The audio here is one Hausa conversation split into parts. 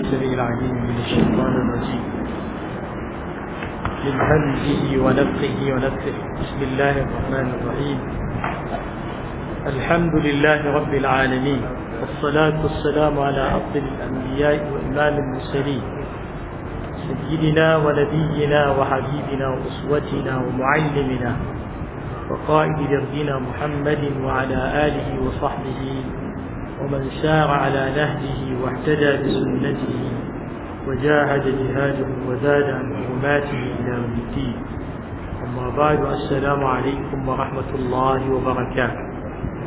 السميع العليم من الشيطان الرجيم من همزه ونفخه ونفخه بسم الله الرحمن الرحيم الحمد لله رب العالمين والصلاة والسلام على أفضل الأنبياء وإمام المرسلين سيدنا ونبينا وحبيبنا وأسوتنا ومعلمنا وقائد دربنا محمد وعلى آله وصحبه ومن سار على نهجه واهتدى بسنته وجاهد جهاده وزاد عن حرماته إلى يوم الدين أما بعد السلام عليكم ورحمة الله وبركاته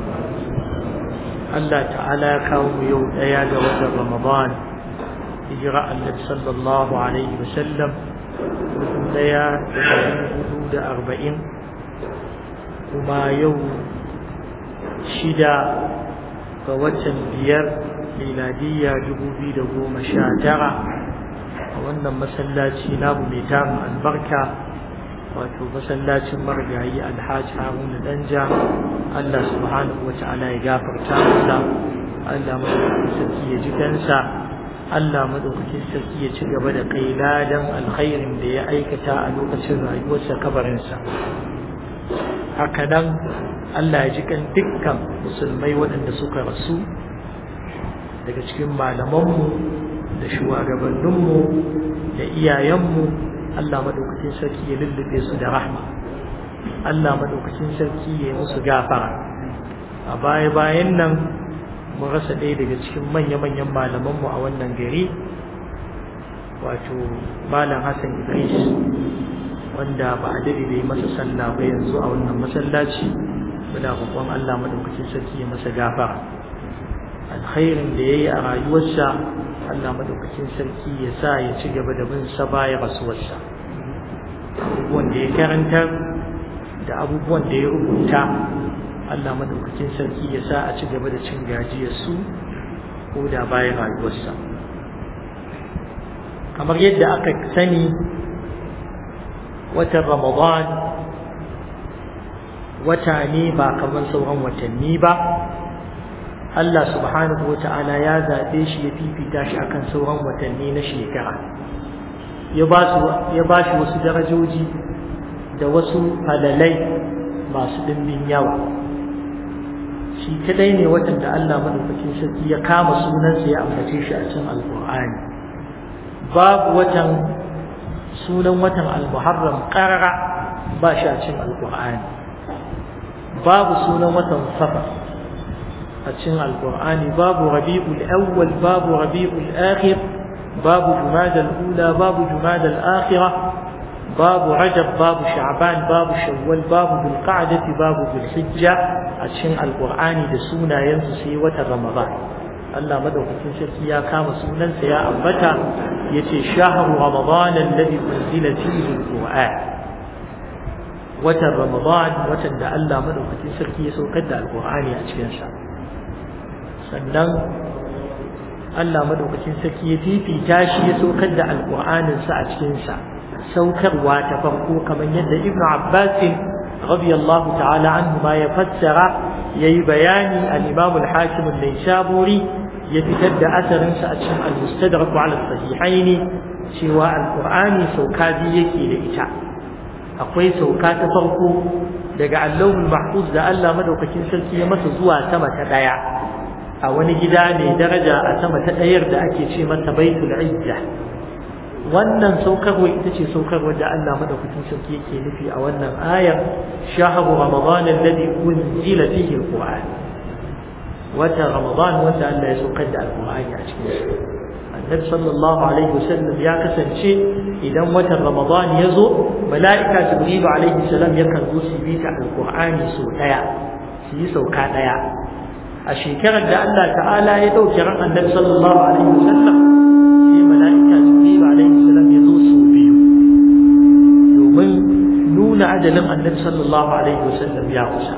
Allah ta'ala kawo mu yau ɗaya ga watan Ramadan hijira annabi sallallahu alaihi wa sallam mutum ɗaya da ɗari hudu da arba'in kuma yau shida ga watan biyar miladiyya dubu biyu da goma sha tara a wannan masallaci namu mai tamu albarka wato masallacin marigayi alhaji haruna danja allah subhanahu wa ta'ala ya gafarta masa allah madaukakin sarki ya ji kansa allah madaukakin sarki ya ci gaba da kai ladan alkhairin da ya aikata a lokacin rayuwarsa kabarinsa haka nan allah ya ji kan dukkan musulmai waɗanda suka rasu daga cikin malamanmu da shugabanninmu da iyayenmu Allah madaukakin sarki ya lullube su da rahma Allah madaukakin sarki ya yi musu gafara a baya bayan nan mun rasa ɗaya daga cikin manya-manyan malamanmu a wannan gari wato malam Hassan Idris wanda ba a dade da yi masa sallah ba yanzu a wannan masallaci muna roƙon Allah madaukakin sarki ya masa gafara alkhairin da yayi a rayuwarsa Allah madaukakin sarki ya sa ya ci gaba da bin sa baya rasuwarsa abubuwan da ya karanta da abubuwan da ya rubuta Allah madaukakin sarki ya sa a ci gaba da cin gajiyar su ko da bayan rayuwarsa kamar yadda aka sani watan Ramadan wata ne ba kamar sauran watanni ba Allah subhanahu wata'ala ya zaɓe shi ya fifita shi akan sauran watanni na shekara ya ba shi wasu darajoji da wasu halalai masu ɗimbin yawa shi kadai ne watan da Allah madaukakin sarki ya kama sunansa ya ambace shi a cikin alƙur'ani babu watan sunan watan al-muharram qarara ba shi a cikin alƙur'ani babu sunan watan safar a cikin alkur'ani babu rabi'ul awwal babu rabi'ul akhir babu jumadal ula babu jumadal akhirah babu rajab babu sha'ban babu shawwal babu dhulqa'dati babu dhulhijja a cikin alkur'ani da sunayensu sai wata ramadan Allah madaukakin sarki ya kama sunansa ya ambata yace shahru ramadan alladhi unzila fihi alqur'an watan ramadan watan da Allah madaukakin sarki ya saukar da alqur'ani a cikin sa sannan Allah madaukakin sarki ya fifita shi ya saukar da alƙur'anin sa a cikin sa saukarwa ta farko kamar yadda Ibn Abbas radiyallahu ta'ala anhu ma ya fassara yayi bayani al-Imam al-Hakim an-Naisaburi ya fitar da asarin sa a cikin al-Mustadrak ala sahihaini cewa alƙur'ani sauka biyu yake da ita akwai sauka ta farko daga Allahul Mahfuz da Allah madaukakin sarki ya masa zuwa sama ta daya a wani gida mai daraja a sama ta ɗayar da ake ce mata baitul izza wannan saukarwa ita ce saukarwa da Allah madaukakin sarki yake nufi a wannan ayar shahru ramadan alladhi unzila fihi alquran wata ramadan wanda Allah ya saukar da alqur'ani a cikin shi annabi sallallahu alaihi wasallam ya kasance idan watan ramadan ya zo mala'ika jibril alaihi salam yakan zo su bi ta alqur'ani sau daya su yi sauka daya a shekarar da Allah ta'ala ya ɗauke ran annabi sallallahu alaihi wasallam sai mala'ika jibril alaihi salam ya zo su biyu domin nuna ajalin annabi sallallahu alaihi wasallam ya kusa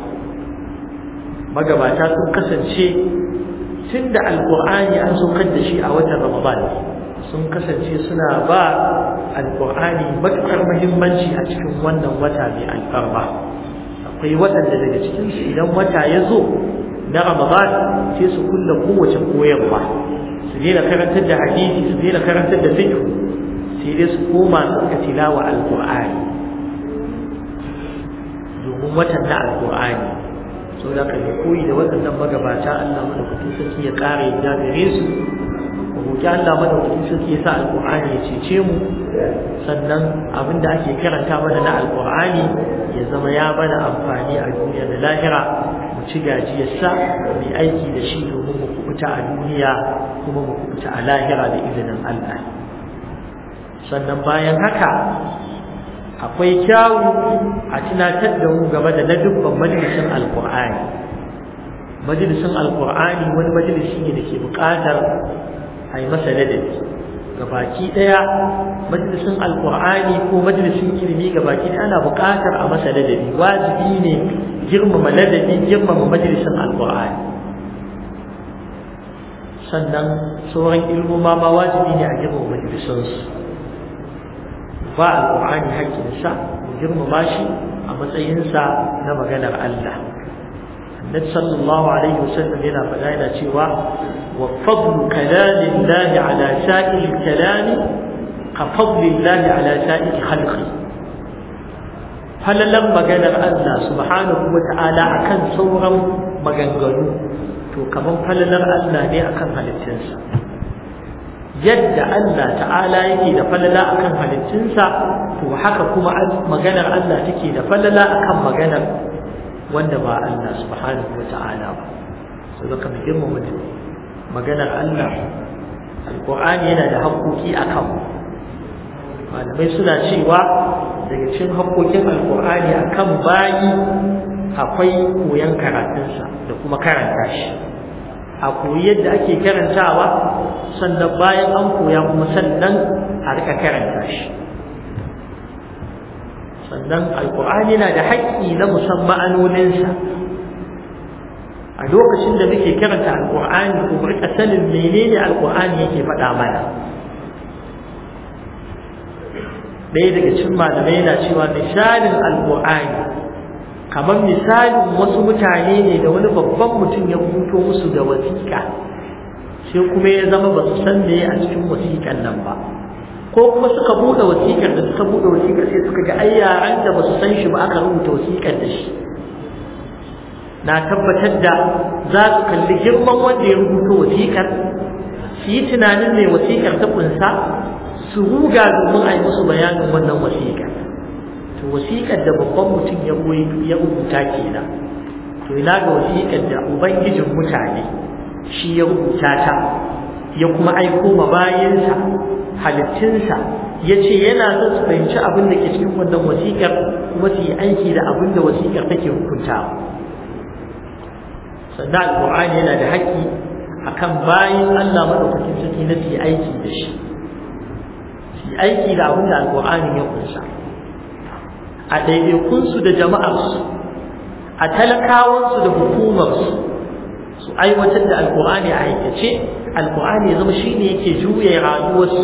magabata sun kasance tun da alqur'ani an saukar da shi a watan ramadan sun kasance suna ba alqur'ani matuƙar muhimmanci a cikin wannan wata mai alfarma akwai waɗanda daga cikinsu idan wata ya zo na Ramadan sai su kulla kowace koyarwa su daina karantar da hadisi su daina karantar da fiqh sai dai su koma su ka tilawa alqur'ani domin watan na alqur'ani sau da kan koyi da waɗannan magabata Allah madaukakin sarki ya ƙara yadda gare su mu roƙi Allah madaukakin sarki ya sa alqur'ani ya cece mu sannan abin da ake karanta mana na alqur'ani ya zama ya bana amfani a duniya da lahira mu ci gajiyarsa mu aiki da shi domin mu kubuta a duniya kuma mu kubuta a lahira da izinin Allah sannan bayan haka akwai kyawu a tunatar da mu game da ladubban majalisin alkur'ani majalisin alkur'ani wani majalisi ne da ke buƙatar a yi masa ladabi gabaki ɗaya majalisin alkur'ani ko majalisin ilimi gabaki ɗaya ana buƙatar a masa ladabi wajibi ne girmama ladabi girmama majalisin alkur'ani sannan sauran ilmoma ma wajibi ne a girmama majalisansu ba alƙur'ani haƙƙinsa mu girmama shi a matsayinsa na maganar Allah annabi sallallahu alaihi wasallam yana faɗa yana cewa wa fadlu kalamillahi ala sa'il kalami ka fadlillahi ala sa'il khalqi falalan maganar Allah subhanahu wa ta'ala akan sauran maganganu to kaman falalar Allah ne akan halittunsa yadda Allah ta'ala yake da falala akan halittunsa to haka kuma maganar Allah take da falala akan maganar wanda ba Allah subhanahu wa ta'ala ba so da kamar girmama maganar Allah alqur'ani yana da haƙoƙi akan malamai suna cewa daga cikin haƙoƙin alqur'ani akan bayi akwai koyon karatunsa da kuma karanta shi a koyi yadda ake karantawa sannan bayan an koya kuma sannan a rika karanta shi sannan alkur'ani na da haƙƙi na musamman ma'anoninsa a lokacin da muke karanta alkur'ani ko rika sanin menene alkur'ani yake faɗa mana ɗaya daga cikin malamai yana cewa misalin alkur'ani kamar misalin wasu mutane ne da wani babban mutum ya rubuto musu da wasiƙa sai kuma ya zama ba su san me a cikin wasiƙan nan ba ko kuma suka buɗe wasiƙar da suka buɗe wasiƙar sai suka ga ai yaran da ba su san shi ba aka rubuta wasiƙar da shi na tabbatar da za su kalli girman wanda ya rubuta wasiƙar su yi tunanin me wasiƙar ta kunsa su ruga domin a yi musu bayanin wannan wasiƙar to wasiƙar da babban mutum ya ya rubuta kenan to ina ga wasiƙar da ubangijin mutane shi ya rubuta ta ya kuma aiko ma bayansa halittunsa ya ce yana son su fahimci abin da ke cikin wannan wasiƙar kuma su yi aiki da abin da wasiƙar take hukuntawa sannan alƙur'ani yana da haƙƙi akan bayan Allah maɗaukakin sarki na su yi aiki da shi su yi aiki da abin da alƙur'ani ya kunsa a ɗaiɗaikunsu da jama'arsu a talakawansu da hukumarsu su aiwatar da alkur'ani a aikace alkur'ani ya zama shine yake juya rayuwarsu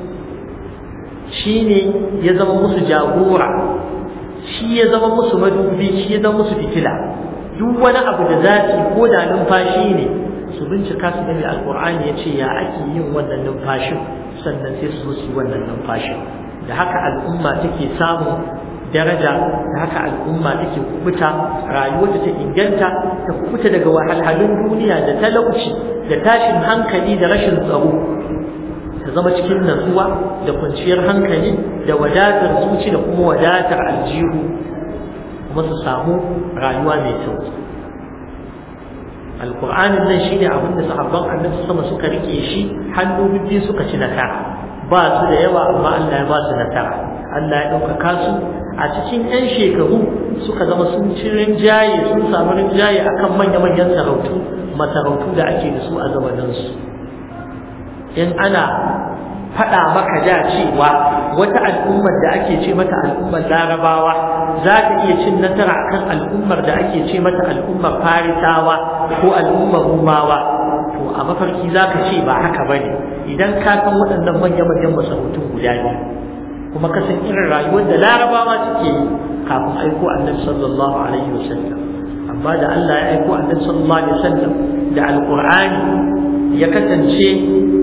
shine ya zama musu jagora shi ya zama musu madubi shi ya zama musu fitila duk wani abu da zafi ko da numfashi ne su bincika su gani alkur'ani ya ce ya ake yin wannan numfashin sannan sai su zo su yi wannan numfashin da haka al'umma take samun daraja da haka al'umma take kubuta rayuwarta ta inganta ta kubuta daga wahalhalun duniya da talauci da tashin hankali da rashin tsaro ta zama cikin natsuwa da kwanciyar hankali da wadatar zuci da kuma wadatar aljihu kuma su samu rayuwa mai sauki alƙur'anin nan shine abin da sahabban annabi sama suka rike shi hannu bibbi suka ci nasara ba su da yawa amma Allah ya ba su nasara Allah ya ɗaukaka su a cikin 'yan shekaru suka zama sun ci rinjaye sun samu rinjaye akan manya-manyan sarautu masarautu da ake da su a zamaninsu in ana faɗa maka da cewa wata al'ummar da ake ce mata al'ummar larabawa za ta iya cin nasara akan al'ummar da ake ce mata al'ummar farisawa ko al'ummar rumawa to a mafarki za ka ce ba haka ba ne idan ka san waɗannan manya-manyan masarautun guda biyu kuma kasan irin rayuwar da larabawa suke yi kafin aiko annabi sallallahu alaihi wasallam amma da Allah ya aiko annabi sallallahu alaihi wasallam da alqur'ani ya kasance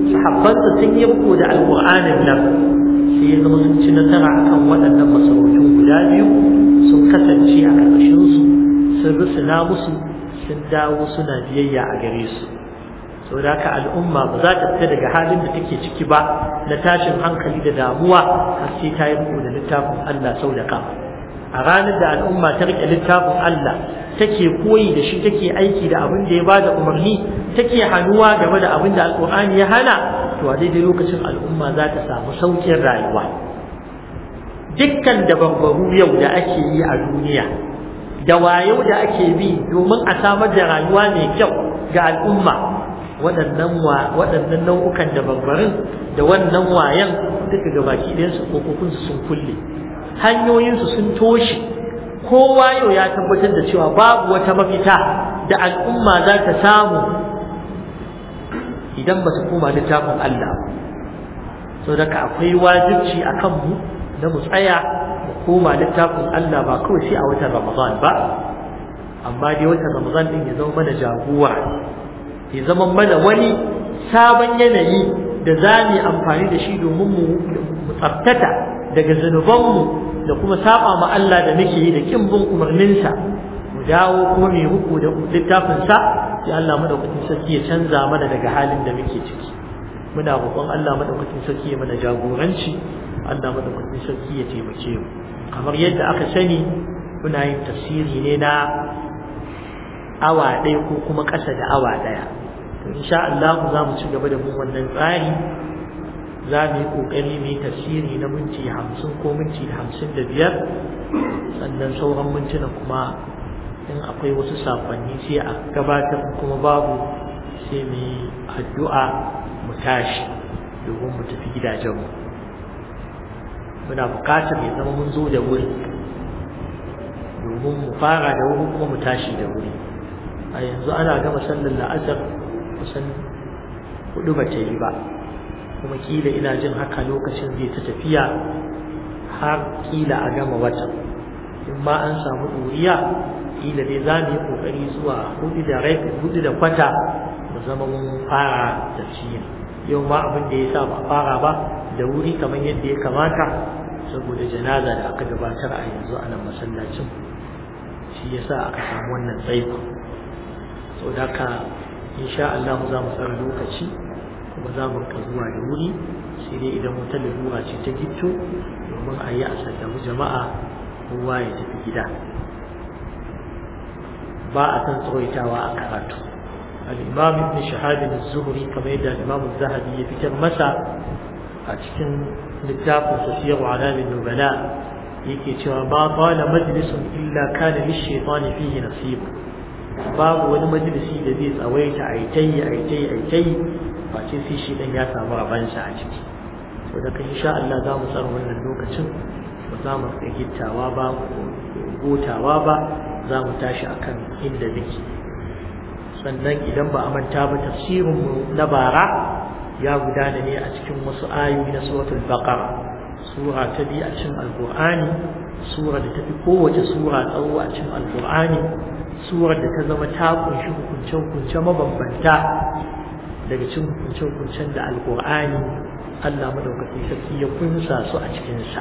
sahabbansa sun yi riko da alƙur'anin nan sai ya zama sun ci nasara akan waɗannan masarautun guda biyu sun kasance a ƙarƙashinsu sun rusuna musu sun dawo suna biyayya a gare su saboda haka al'umma ba za ta fita daga halin da take ciki ba na tashin hankali da damuwa har sai ta yi riko da littafin Allah sau da kafa a ranar da al'umma ta rike littafin Allah take koyi da shi take aiki da abin da ya bada umarni take hannuwa game da abin da alƙur'ani ya hana to a daidai lokacin al'umma za ta samu saukin rayuwa dukkan dabarbaru yau da ake yi a duniya da wayau da ake bi domin a samar da rayuwa mai kyau ga al'umma waɗannan waɗannan nau'ukan dabarbarin da wannan wayan duka ga baki ɗayansu kokokunsu sun kulle hanyoyinsu sun toshe kowa yau ya tabbatar da cewa babu wata mafita da al'umma za ta samu idan ba su koma littafin Allah so daga akwai wajibci a kanmu na mu tsaya mu koma littafin Allah ba kawai sai a watan Ramadan ba amma dai watan Ramadan din ya zama mana jagora ya zama mana wani sabon yanayi da za mu amfani da shi domin mu tsabtata daga zunubanmu da kuma saba ma Allah da muke yi da kin bin umarninsa mu dawo kuma mai ruku da littafinsa sai Allah madaukakin sarki ya canza mana daga halin da muke ciki muna roƙon Allah madaukakin sarki ya mana jagoranci Allah madaukakin sarki ya taimake mu kamar yadda aka sani muna yin tafsiri ne na awa ɗaya ko kuma ƙasa da awa ɗaya to insha Allah za mu ci gaba da mun wannan tsari za mu yi ƙoƙari mu yi tafsiri na minti hamsin ko minti hamsin da biyar sannan sauran mintuna kuma in akwai wasu sakonni sai a gabatar kuma babu sai mu yi addu'a mu tashi domin mu tafi gidajenmu muna buƙatar ya zama mun zo da wuri domin mu fara da wuri kuma mu tashi da wuri a yanzu ana gama sallar la'asar kusan hudu ba ta yi ba kuma kila ina jin haka lokacin zai ta tafiya har kila a gama wata in ma an samu ɗuriya kila dai za mu yi ƙoƙari zuwa hudu da rai hudu da kwata mu zama mun fara tafsiri yau ma abin da ya sa ba fara ba da wuri kamar yadda ya kamata saboda janaza da aka gabatar a yanzu a nan masallacin shi ya sa aka samu wannan tsaiko sau da ka insha Allah za mu tsara lokaci kuma za mu rika zuwa da wuri sai dai idan wata lalura ce ta gitto domin a yi a sallamu jama'a kowa ya tafi gida ba a san tsawaitawa a karatu al-imam ibn shahab az-zuhri kamar yadda al-imam az-zahabi ya fitar masa a cikin littafin sasiyar alamin nubala yake cewa ba qala majlisun illa kana lish-shaytani fihi nasib babu wani majalisi da zai tsawaita aitai aitai aitai face sai shi dan ya samu rabansa a ciki to da kan insha Allah za mu tsara wannan lokacin ba za mu gittawa ba gotawa ba za mu tashi akan inda muke sannan idan ba a manta ba tafsirinmu na bara ya gudana ne a cikin wasu ayoyi na suratul baqara sura ta biyu a cikin alqur'ani sura da tafi kowace sura tsawo a cikin alqur'ani sura da ta zama ta kunshi hukunce-hukunce mabambanta daga cikin hukunce-hukuncen da alqur'ani Allah madaukakin sarki ya kunsa su a cikin sa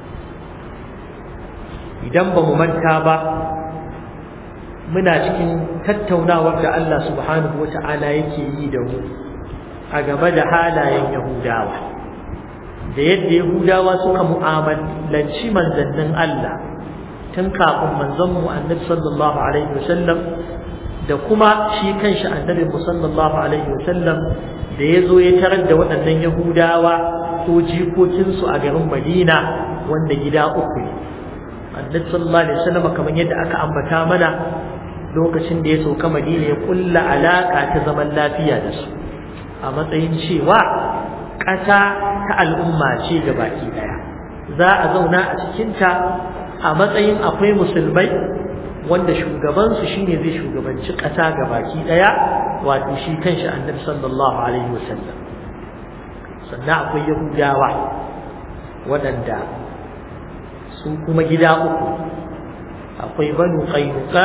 idan ba mu manta ba muna cikin tattaunawar da Allah subhanahu wata'ala yake yi da mu a game da halayen Yahudawa da yadda Yahudawa suka mu'amalanci manzannin Allah tun kafin manzon mu Annabi sallallahu alaihi wasallam da kuma shi kanshi Annabi sallallahu alaihi wasallam da ya zo ya tarar da waɗannan Yahudawa ko jikokinsu a garin Madina wanda gida uku ne Annabi sallallahu alaihi wasallam kamar yadda aka ambata mana lokacin da ya sauka madina ya kulla alaka ta zaman lafiya da su a matsayin cewa ƙasa ta al'umma ce ga baki daya za a zauna a cikinta a matsayin akwai musulmai wanda shugabansu shine zai shugabanci ƙasa ga baki daya wato shi kanshi annabi sallallahu alaihi wasallam sannan akwai yahudawa waɗanda su kuma gida uku akwai banu qainuqa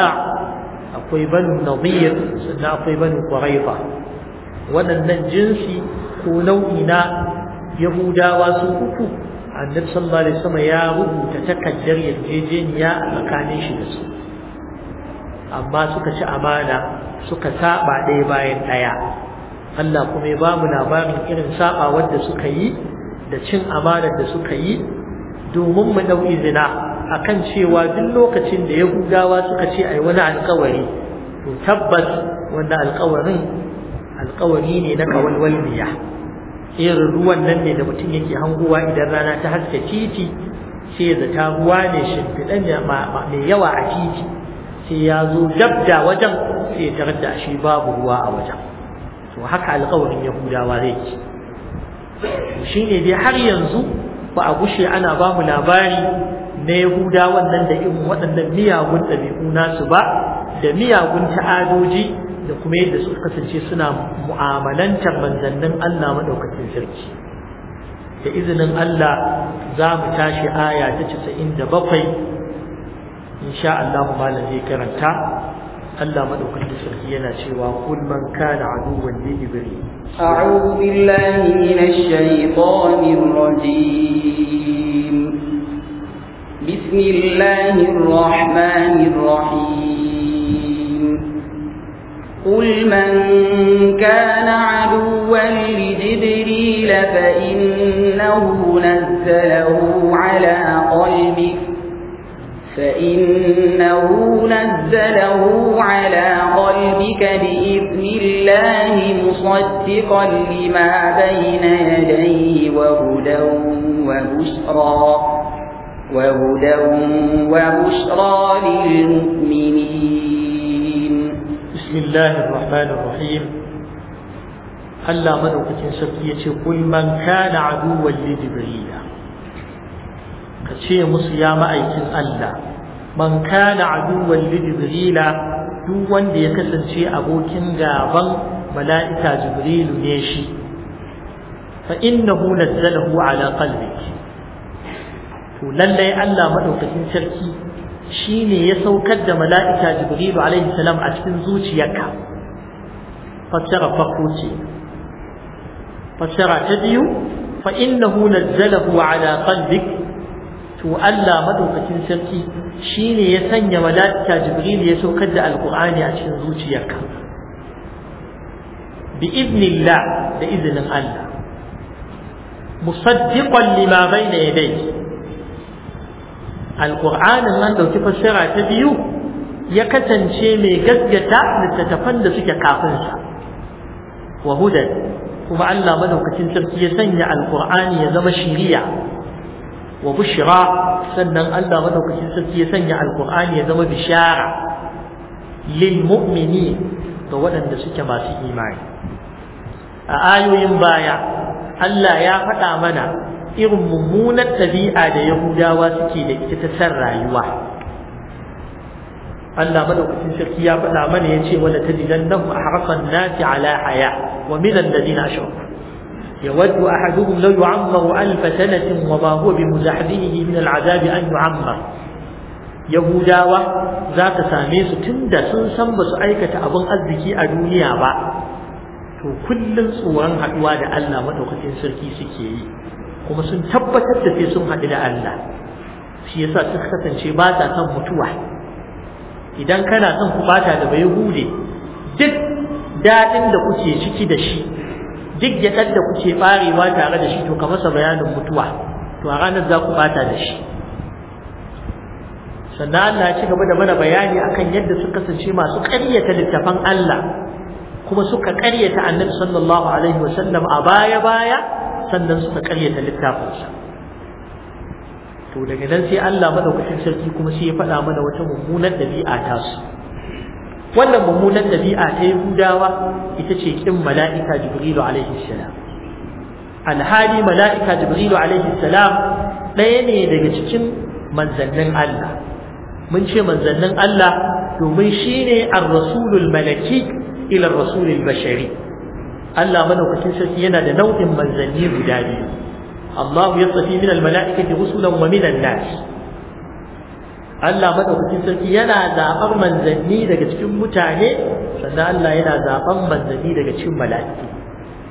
akwai banu nadir sannan akwai banu quraiba waɗannan jinsi ko nau'i na yahudawa su uku annabi sallallahu alaihi wasallam ya rubuta takaddar yarjejeniya a tsakanin shi da su amma suka ci amana suka saba ɗaya bayan ɗaya Allah kuma ya bamu labarin irin saba wanda suka yi da cin amanar da suka yi domin mu dau izina akan cewa duk lokacin da yahudawa suka ce ai wani alkawari to tabbas wanda alkawarin alkawari ne na kawalwalniya irin ruwan nan ne da mutum yake hanguwa idan rana ta haske titi sai da ta ruwa ne shimfiɗan mai yawa a titi sai ya zo dabda wajen sai ya tarar da shi babu ruwa a wajen to haka alkawarin yahudawa zai ci shi ne dai har yanzu ba a gushe ana ba mu labari na yahudawan nan da irin waɗannan miyagun ɗabi'u nasu ba da miyagun ta'adoji da kuma yadda suka kasance suna mu'amalantar manzannin Allah maɗaukacin sarki da izinin Allah za mu tashi aya ta casa'in da bakwai insha Allah malam zai karanta Allah maɗaukacin sarki yana cewa kul man kana aduwwan li ibrahim أعوذ بالله من الشيطان الرجيم بسم الله الرحمن الرحيم قل من كان عدوا لجبريل فإنه نزله على قلبك فإنه نزله على قلبك بإذن الله مصدقا لما بين يديه وهدى وبشرى وهدى وبشرى للمؤمنين بسم الله الرحمن الرحيم Allah madaukakin sarki ya ce kul man kana aduwwan li jibril ka ce musu ya ma'aikin Allah man kana aduwwan li jibril duk wanda ya kasance abokin gaban mala'ika jibril ne shi fa innahu nazzalahu ala qalbik to lallai Allah madaukakin sarki shine ya saukar da mala'ika jibril alaihi salam a cikin zuciyarka fassara farko ce fassara ta biyu fa innahu nazzalahu ala qalbik to Allah madaukakin sarki shine ya sanya mala'ika jibril ya saukar da alqur'ani a cikin zuciyarka bi idnillah da izinin Allah musaddiqan lima bayna yadayhi alqur'anin nan dauki fassara ta biyu ya kasance mai gaskata littattafan da suke kafin sa wa hudan kuma Allah madaukakin sarki ya sanya alqur'ani ya zama shiriya wa bushra sannan Allah madaukakin sarki ya sanya alqur'ani ya zama bishara lil mu'minin ga waɗanda suke masu imani a ayoyin baya Allah ya faɗa mana irin mummunar ɗabi'a da Yahudawa suke da ita ta san rayuwa Allah madaukakin sarki ya faɗa mana ya ce wala tajidannahu ahrasan nasi ala haya wa min alladhina ashraku يود أحدهم لو يعمر ألف سنة وما هو بمزحزحه من العذاب أن يعمر يهوداوة ذات ساميس تند سنسن بس أيكة أبن أزكي أدونيا با to kullum tsoron haɗuwa da Allah maɗaukakin sarki suke yi kuma sun tabbatar da sai sun haɗu da Allah shi yasa suka kasance ba sa son mutuwa idan kana son ku bata da bai hude duk daɗin da kuke ciki da shi duk gyaɗar da kuke ɓarewa tare da shi to ka masa bayanin mutuwa to a ranar za ku bata da shi sannan Allah ya ci gaba da mana bayani akan yadda suka kasance masu ƙaryata littafan Allah kuma suka ƙaryata annabi sallallahu alaihi wasallam a baya baya sannan suka ƙaryata littafinsa to daga nan sai Allah madaukakin sarki kuma sai ya faɗa mana wata mummunar dabi'a ta su wannan mummunar dabi'a ta Yahudawa ita ce kin mala'ika Jibrilu alaihi salam alhali mala'ika Jibrilu alaihi salam ɗaya ne daga cikin manzannin Allah mun ce manzannin Allah domin shine ar-rasulul malaki ila ar-rasulil bashari Allah madaukakin sarki yana da nau'in manzanni guda biyu Allah ya tsafi min al-mala'ikati rusulan wa min an-nas Allah madaukakin sarki yana zaɓar manzanni daga cikin mutane sannan Allah yana zaɓar manzanni daga cikin mala'iku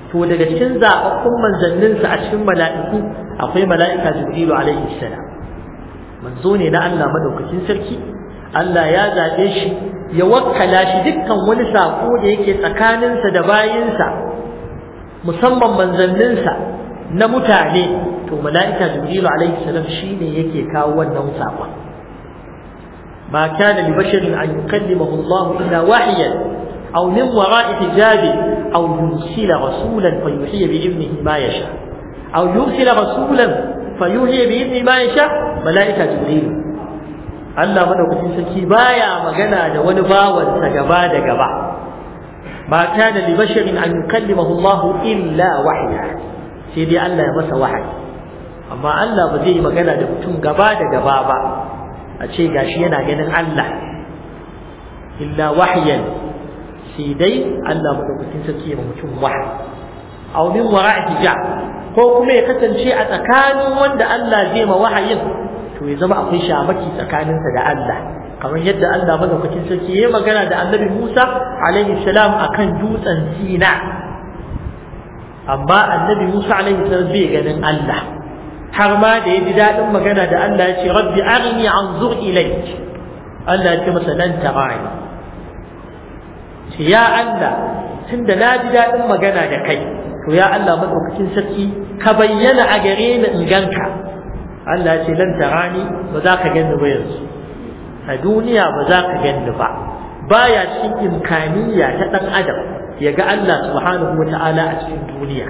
to daga cikin zaɓaɓɓun manzanninsa a cikin mala'iku akwai mala'ika jibrilu alaihi salam manzo ne na Allah madaukakin sarki Allah ya zaɓe shi ya wakkala shi dukkan wani saƙo da yake tsakaninsa da bayinsa musamman manzanninsa na mutane to mala'ika jibrilu alaihi salam shine yake kawo wannan saƙon ما كان لبشر أن يكلمه الله إلا وحيا أو من وراء حجاب أو يرسل رسولا فيوحي بإذنه ما يشاء أو يرسل رسولا فيوحي بإذنه ما يشاء ملائكة جبريل Allah madaukakin sarki baya magana da wani bawansa gaba da gaba ba kana li basharin an yukallimahu Allah illa wahya sai dai Allah ya masa wahayi amma Allah ba zai yi magana da mutum gaba da gaba ba a ce gashi yana ganin Allah illa wahyan sai dai Allah madaukakin sarki ya mutum wahayi aw min wara'i hijab ko kuma ya kasance a tsakanin wanda Allah zai ma wahayin to ya zama akwai shamaki tsakaninsa da Allah kamar yadda Allah madaukakin sarki ya magana da Annabi Musa alaihi salam akan dutsen Sina amma Annabi Musa alaihi salam bai ganin Allah har ma da ya ji daɗin magana da Allah ya ce rabbi arini anzur ilayk Allah ya ce masa lan tarani ce ya Allah tunda na ji daɗin magana da kai to ya Allah madaukakin sarki ka bayyana a gare ni in ganka Allah ya ce lan tarani ba za ka gani ba yanzu a duniya ba za ka gani ba baya cikin imkaniya ta ɗan adam ya ga Allah subhanahu wa ta'ala a cikin duniya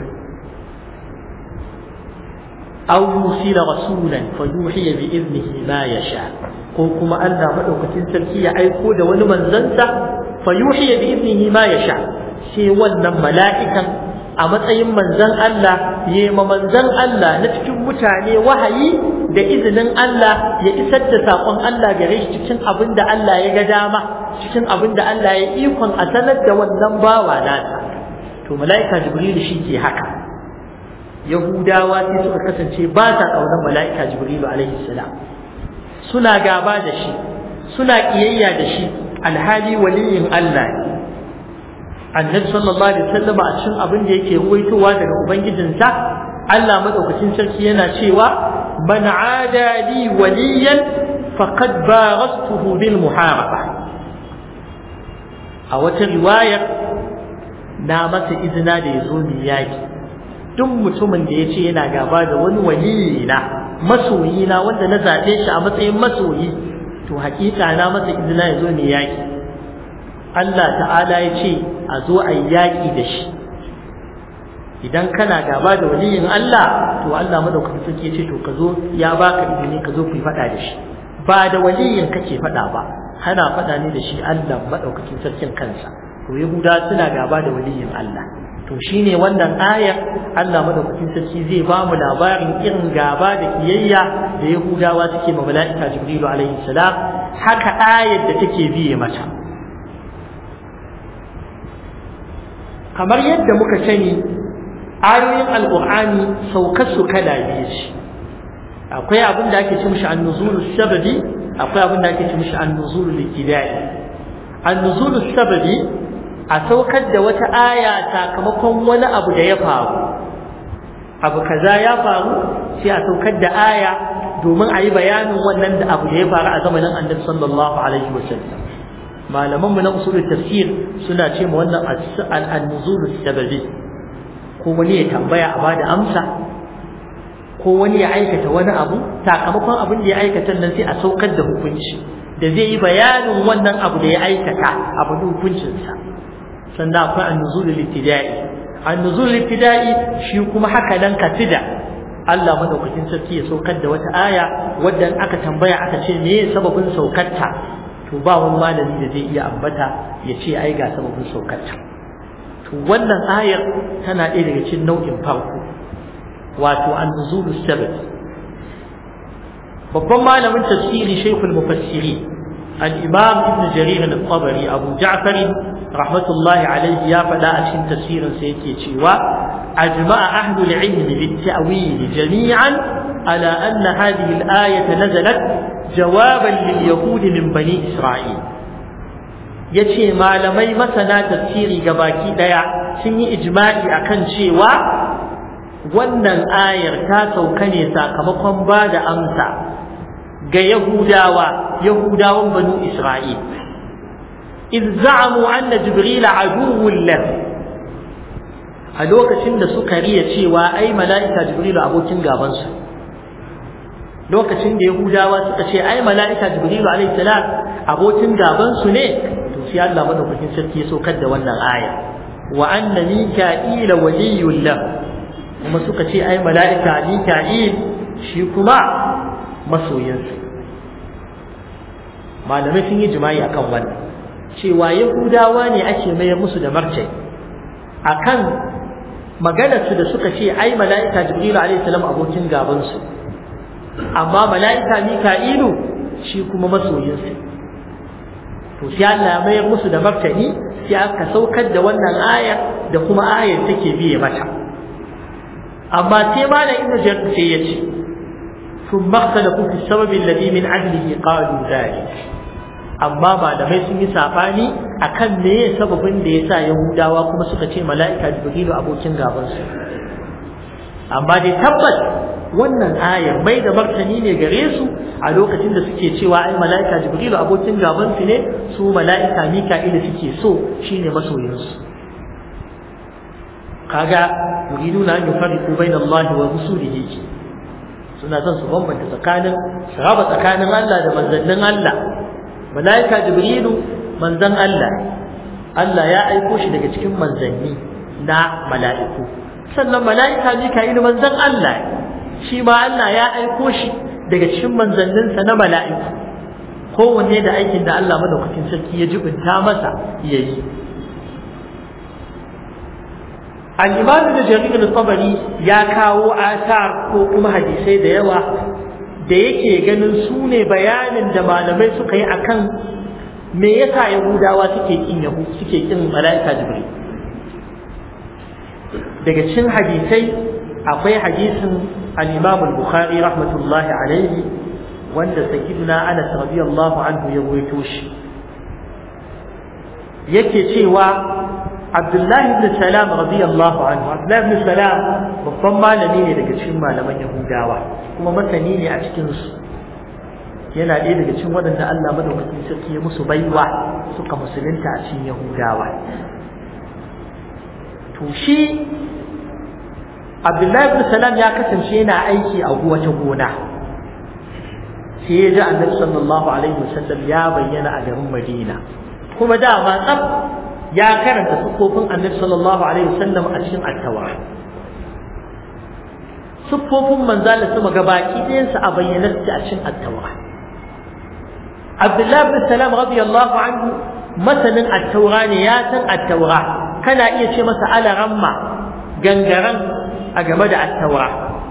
aw yusila rasulan fa yuhiya bi idnihi ma yasha ko kuma Allah madaukakin sarki ya aiko da wani manzansa fa yuhiya bi idnihi ma yasha sai wannan mala'ikan a matsayin manzan Allah ya ma manzan Allah na cikin mutane wahayi da izinin Allah ya isar da saƙon Allah gare shi cikin abin da Allah ya ga dama cikin abin da Allah ya ikon a sanar da wannan bawa nasa to mala'ika jibrilu shi ke haka yahudawa sai suka kasance ba sa ƙaunar mala'ika jibrilu alaihi salam suna gaba da shi suna ƙiyayya da shi alhali waliyin Allah ne annabi sallallahu alaihi wasallam a cikin abin da yake ruwaitowa daga ubangijinsa Allah madaukakin sarki yana cewa man ada li waliyan faqad barastuhu bil muharaba a wata riwaya na masa izina da yazo mi yaki duk mutumin da yace yana gaba da wani waliyi na masoyi na wanda na zabe shi a matsayin masoyi to hakika na masa izina yazo mi yaki Allah ta'ala ya ce a zo a yi yaƙi da shi idan kana gaba da waliyin Allah to Allah madaukakin sarki ya ce to ka zo ya baka izini ka zo ku yi faɗa da shi ba da waliyin kake faɗa ba kana faɗa ne da shi Allah madaukakin sarkin kansa to Yahuda suna gaba da waliyin Allah to shine wannan ayar Allah madaukakin sarki zai ba mu labarin irin gaba da kiyayya da Yahudawa suke ma mala'ika Jibrilu alaihi salam haka ayar da take biye mata kamar yadda muka sani ayoyin alƙur'ani saukar su kala biyu ce akwai abin da ake ce mishi annuzulu sababi akwai abin da ake ce mishi annuzulu likidai annuzulu sababi a saukar da wata aya sakamakon wani abu da ya faru abu kaza ya faru sai a saukar da aya domin a yi bayanin wannan da abu da ya faru a zamanin annabi sallallahu alaihi wasallam malaman mu na usul tafsir suna ce ma wannan al-nuzul sababi ko wani ya tambaya a bada amsa ko wani ya aikata wani abu sakamakon abin da ya aikata nan sai a saukar da hukunci da zai yi bayanin wannan abu da ya aikata abu da hukuncinsa sannan akwai an-nuzul al-ibtida'i an-nuzul al-ibtida'i shi kuma haka nan katida Allah madaukakin sarki ya saukar da wata aya wadda aka tambaya aka ce me sababin saukarta to ba wani malami da zai iya ambata ya ce ai ga sababin saukarta to wannan ayar tana ɗaya daga cikin nau'in farko wato an-nuzulu sabab babban malamin tafsiri shaykhul mufassiri al-imam ibn jarir al-tabari abu ja'far rahmatullahi alayhi ya faɗa a cikin tafsirin sa yake cewa ajma'a ahlul ilm bit-ta'wil jami'an ala anna hadhihi al-ayata nazalat jawaban lil yahudi min bani isra'il yace malamai masana tafsiri gabaki daya sun yi ijma'i akan cewa wannan ayar ta sauka ne sakamakon ba da amsa ga Yahudawa Yahudawan banu Isra'il iz za'amu anna Jibril aduwwun lahu a lokacin da suka riya cewa ai mala'ika Jibril abokin gaban su lokacin da Yahudawa suka ce ai mala'ika Jibril alayhi salam abokin gaban su ne to sai Allah madaukakin sarki ya saukar da wannan aya wa anna mika'ila waliyyun lahu kuma suka ce ai mala'ika mika'il shi kuma masoyinsu malamai sun yi jima'i akan wannan cewa yahudawa ne ake mayar musu da martani akan maganarsu da suka ce ai mala'ika jibrilu alaihi salam abokin gabansu amma mala'ika mika'ilu shi kuma masoyinsu to sai Allah ya mayar musu da martani sai aka saukar da wannan ayar da kuma ayar take biye mata amma sai malam ibnu jarir sai ya ce ثم اختلفوا في السبب الذي من عدله قالوا ذلك amma malamai sun yi sabani akan me sababin da yasa yahudawa kuma suka ce mala'ika jibrilu abokin gaban su amma dai tabbas wannan ayar mai da martani ne gare su a lokacin da suke cewa ai mala'ika jibrilu abokin gaban su ne su mala'ika mika'ila suke so shine masoyin su kaga yuriduna an yufarriqu bayna Allah wa rusulihi suna son su bambanta tsakanin su raba tsakanin Allah da manzannin Allah malaika jibrilu manzan Allah Allah ya aiko shi daga cikin manzanni na mala'iku sannan malaika mika'ilu manzan Allah shi ma Allah ya aiko shi daga cikin manzanninsa na mala'iku kowanne da aikin da Allah madaukakin sarki ya jibinta masa yayi al-imam da jarir al-tabari ya kawo asar ko kuma hadisai da yawa da yake ganin su ne bayanin da malamai suka yi akan me yasa yahudawa suke kin yahu suke kin malaika jibril daga cikin hadisai akwai hadisin al-imam al-bukhari rahmatullahi alayhi wanda sayyidina anas radiyallahu anhu ya rawaito shi yake cewa Abdullahi ibn Salam radiyallahu anhu Abdullahi ibn Salam babban malami ne daga cikin malaman Yahudawa kuma masani ne a cikin su yana ɗaya daga cikin waɗanda Allah madaukakin sarki ya musu baiwa suka musulunta a cikin Yahudawa to shi Abdullahi ibn Salam ya kasance yana aiki a wata gona sai ya ji Annabi sallallahu alaihi wasallam ya bayyana a garin Madina kuma dama tsaf ya karanta siffofin annabi sallallahu alaihi wasallam a cikin attawa siffofin manzala sama gabaki ɗayansa a bayyana su a cikin attawa Abdullahi bin Salam radiyallahu anhu masanin attaura ne ya san attaura kana iya ce masa alaramma gangaran a game da attaura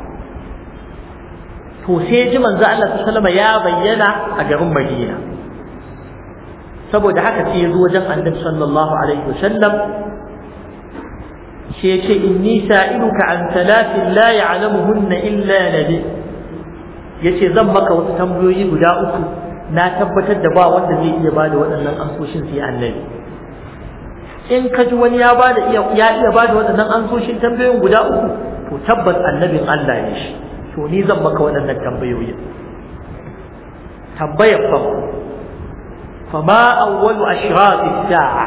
to sai ji manzo Allah sallallahu alaihi ya bayyana a garin Madina saboda haka sai ya zo wajen annabi sallallahu alaihi wasallam shi ya ce inni sa'iluka an talatin la ya'lamuhunna illa nabi yace zan maka wasu tambayoyi guda uku na tabbatar da ba wanda zai iya bada waɗannan ansoshin sai annabi in ka ji wani ya bada iya ya iya bada waɗannan ansoshin tambayoyin guda uku to tabbas annabin Allah ne shi to ni zan maka waɗannan tambayoyin tambayar farko فما أول أشراط الساعة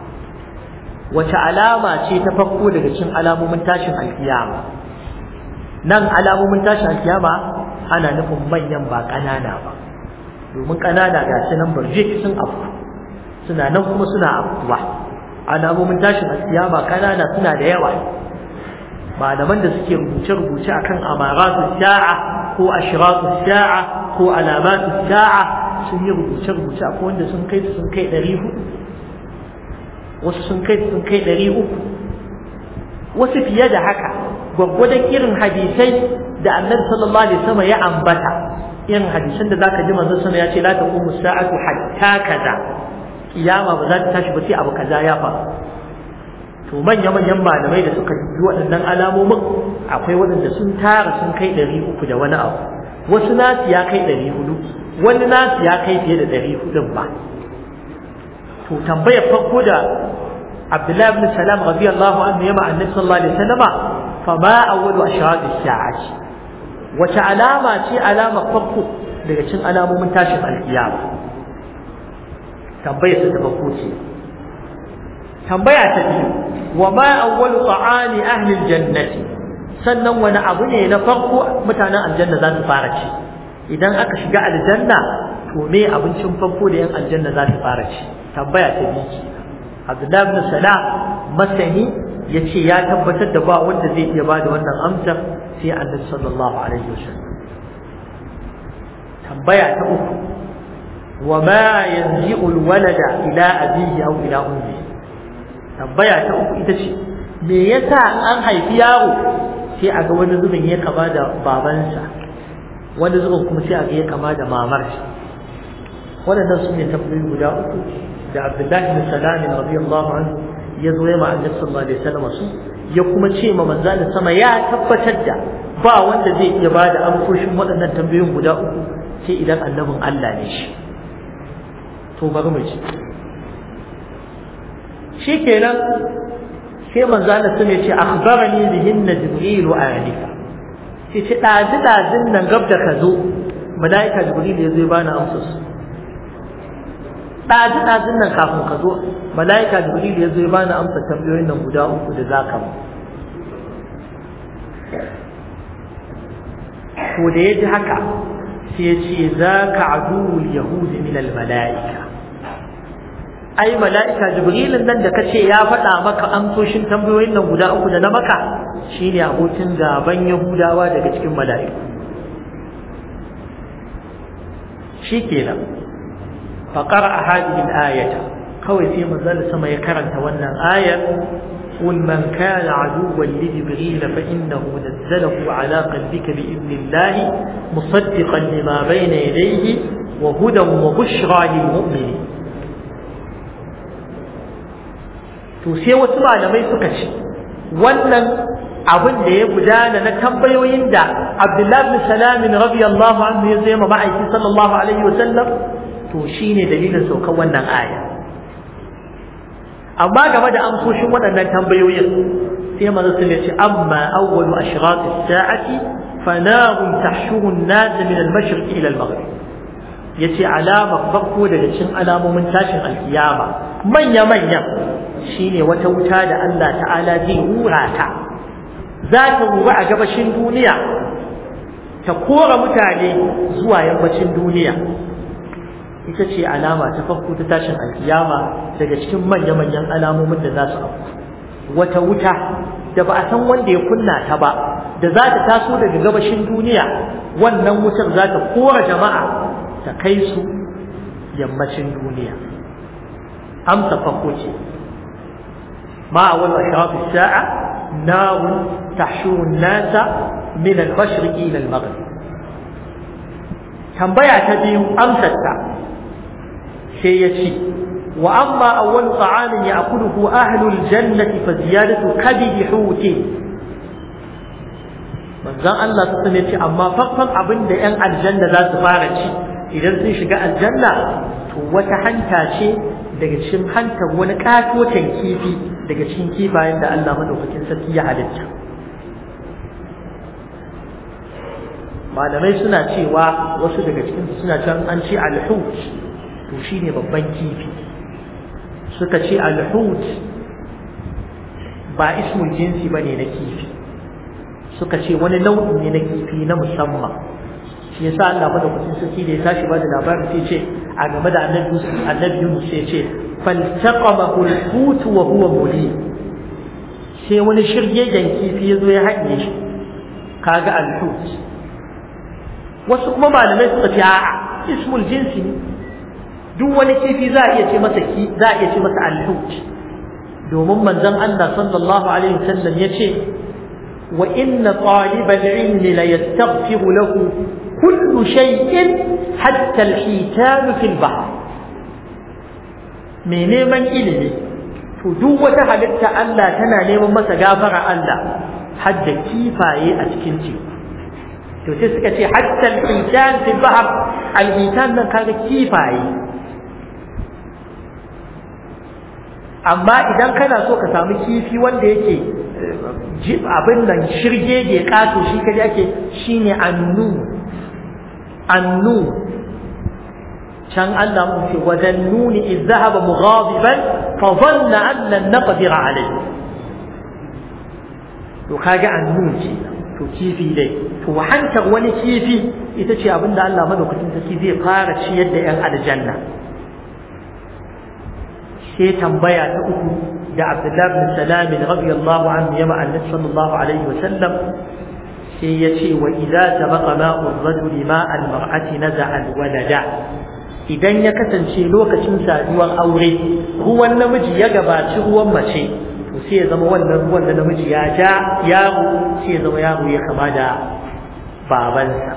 وتعلامة شيء تفقوا لكشن علامة من تاشن القيامة نن علامة من تاشن القيامة أنا نفهم من ينبع ƙanana ba domin ƙanana ga su nan barjik sun afku suna nan kuma suna afkuwa alamomin tashin alkiyama ƙanana suna da yawa malaman da suke rubuce-rubuce akan amaratu sa'a ko ashratu sa'a ko alamatu sa'a sun yi rubuce-rubuce akwai wanda sun kai sun kai ɗari hudu wasu sun kai sun kai ɗari uku wasu fiye da haka gwaggwadon irin hadisai da annabi sallallahu alaihi wasallam ya ambata irin hadisan da zaka ji manzon sama ya ce la taqumu sa'atu hatta kaza kiyama ba za ta tashi ba sai abu kaza ya faru to manya manyan malamai da suka yi waɗannan alamomin akwai waɗanda sun tara sun kai ɗari uku da wani abu wasu nasu ya kai ɗari hudu wani nasu ya kai fiye da ɗari hudun ba to tambayar farko da Abdullah ibn Salam radiyallahu anhu yama annabi sallallahu alaihi wasallama fa ma awwalu ashraq as-sa'ati wace alama ce alama farko daga cikin alamomin tashin alkiyama tambaya ta farko ce tambaya ta biyu wa ma awwalu ta'ani ahli al-jannati sannan wani abu ne na farko mutanen aljanna za su fara ci idan aka shiga aljanna to me abincin farko da yan aljanna za su fara ci tambaya ta biyu ce Abdullahi ibn Salam masani yace ya tabbatar da ba wanda zai iya bada wannan amsar sai Annabi sallallahu alaihi wasallam tambaya ta uku wa ma yanzi'u al-walada ila abihi aw ila ummihi tambaya ta uku ita ce me yasa an haifi yaro sai a ga wani zubin ya kama da babansa wani zubin kuma sai a ga ya kama da mamar shi waɗannan su ne tambayoyi guda uku da Abdullahi bin Salam radiyallahu anhu ya zo ya ma Annabi sallallahu alaihi wasallam su ya kuma ce ma manzo sama ya tabbatar da ba wanda zai iya bada amsoshin waɗannan tambayoyin guda uku sai idan annabin Allah ne shi to bari mu ci shikenan sai manzo Allah sun ce akhbarani bihinna jibril anifa sai ce dazi dazin nan gab da ka zo malaika jibril ya zo ya bani amsar su dazi dazin nan kafin ka zo malaika jibril ya zo ya bani amsar tambayoyin nan guda uku da zaka mu to da ya ji haka sai ya ce zaka aduwul yahudi min al malaika ai mala'ika jibrilin nan da kace ya faɗa maka amsoshin tambayoyin nan guda uku da na maka shine abokin gaban yahudawa daga cikin mala'iku shikenan fa qara'a hadhihi al-ayata kawai sai manzon sama ya karanta wannan ayar قل من كان عدوا لجبريل فإنه نزله على قلبك بإذن الله مصدقا لما بين يديه وهدى وبشرى للمؤمنين to sai wasu malamai suka ce wannan abin da ya gudana na tambayoyin da Abdullahi bin Salam radiyallahu anhu ya zama ma'aiki sallallahu alaihi wa sallam to shine dalilin saukar wannan aya amma game da amsoshin waɗannan tambayoyin sai manzo sun ce amma awwalu ashrat as-sa'ati fanarun tahshuru an-nas min al-mashriq ila al-maghrib yace alama farko daga cikin alamomin tashin alkiyama manya manya shine wata wuta da Allah ta'ala zai hura ta za ta hura a gabashin duniya ta kora mutane zuwa yammacin duniya ita ce alama ta farko ta tashin alkiyama daga cikin manya-manyan alamomin da za su afku wata wuta da ba a san wanda ya kunna ta ba da za ta taso daga gabashin duniya wannan wutar za ta kora jama'a ta kai su yammacin duniya amsa farko ce ما أول أشراط الساعة نار تحشر الناس من المشرق إلى المغرب كم بيع تبيو أمسة سيتي وأما أول طعام يأكله أهل الجنة فزيادة كبد حوت manzon Allah su sani ce amma farkon abin da 'yan aljanna za su fara ci idan sun shiga aljanna to wata hanta ce daga cikin hantar wani katotan kifi daga cikin kifayen da Allah madaukakin sarki ya halitta malamai suna cewa wasu daga cikin suna can an ce alhut to shine babban kifi suka ce alhut ba ismul jinsi bane na kifi suka ce wani nau'i ne na kifi na musamman shi yasa Allah madaukakin sarki da ya tashi ba da labarin sai ce a game da annabi annabi Yunus sai ce faltaqamahu al-hut wa huwa mulim sai wani shirgegen kifi ya zo ya haɗe shi kaga al-hut wasu kuma malamai suka ce a'a ismul jinsi ne duk wani kifi za a iya ce masa ki za a iya ce masa al-hut domin manzon Allah sallallahu alaihi wasallam ya ce wa inna talibal ilmi la yastaghfiru lahu كل شيء حتى الحيتان في البحر mai neman ilimi to duk wata halitta Allah tana neman masa gafara Allah har da kifaye a cikin teku to sai suka ce hatta al-hitan fi bahr al-hitan nan kaga kifaye amma idan kana so ka samu kifi wanda yake abin nan shirgege kato shi kaje ake shine annu annu can Allah mun ce wadan nuni iz zahaba mughadiban fa dhanna an lan naqdir alayhi to kaga annu ce to kifi dai to hantar wani kifi ita ce abinda Allah madaukakin sarki zai fara ciyar da yan aljanna sai tambaya ta uku da Abdullah bin Salam radiyallahu anhu yama annabi sallallahu alaihi wa sallam sai ya ce wa idza tabaqa ma'u ar-rajul ma'a al-mar'ati naza'a al-walada idan ya kasance lokacin saduwar aure ruwan namiji ya gabaci ruwan mace to sai ya zama wannan ruwan da namiji ya ja yaro sai ya zama yaro ya kama da babansa